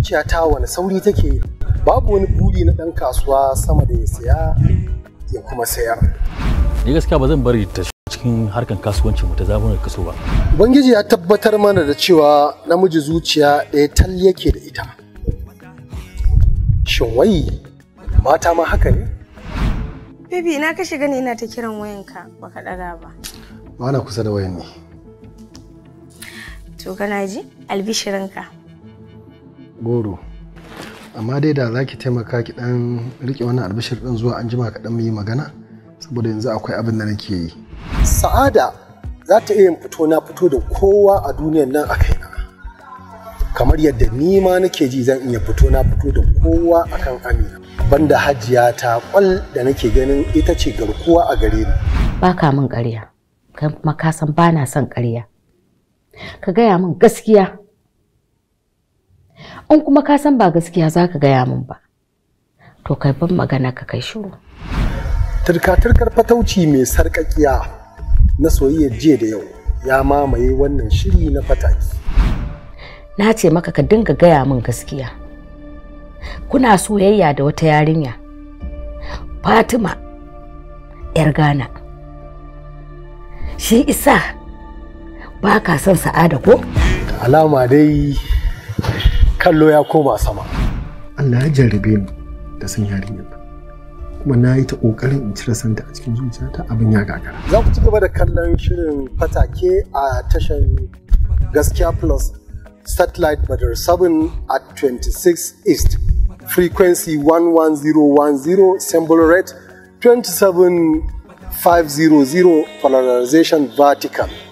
zuciyata wani sauri take babu wani buri na ɗan kasuwa sama da ya saya ya kuma sayar ni gaskiya ba zan bari ta cikin harkan kasuwancin mu ta zamanin kaso ba ubangiji ya tabbatar mana da cewa namiji zuciya ɗaya tal yake da ita shin wai mata ma haka ne Baby ina ka shiga ne ina ta kiran wayanka baka daga ba. ba na kusa da wayan ne To kana ji? Albishirinka. goro amma dai da za ki taimaka ki dan rike wannan albishir din zuwa an jima kaɗan mu yi magana saboda yanzu akwai abin da nake yi sa'ada za ta iya yin fito na fito da kowa a duniyan nan a kaina kamar yadda ni ma nake ji zan iya fito na fito da kowa akan amina banda hajiya ta kwal da nake ganin ita ce garkuwa a gare ni ba ka min ƙarya kai kuma ka san ba na son ƙarya ka gaya min gaskiya in kuma ka san ba gaskiya za ka gaya min ba to kai ban magana ka kai shiru turka-turkar fatauci mai sarƙaƙiya na soyayyar jiya da yau ya mamaye wannan shiri na fataki na ce maka ka dinga gaya min gaskiya kuna soyayya da wata yarinya fatima yar ghana shi isa ba ka son sa'ada ko alama dai kallo ya koma sama Allah ya jarrabe ni da san yarinyar nan kuma na yi ta ƙoƙarin in cire santa a cikin zuciyata abin ya gagara za ku ci gaba da kallon shirin fatake a tashar gaskiya plus satellite badar 7 at 26 east frequency 11010 symbol rate 27500 polarization vertical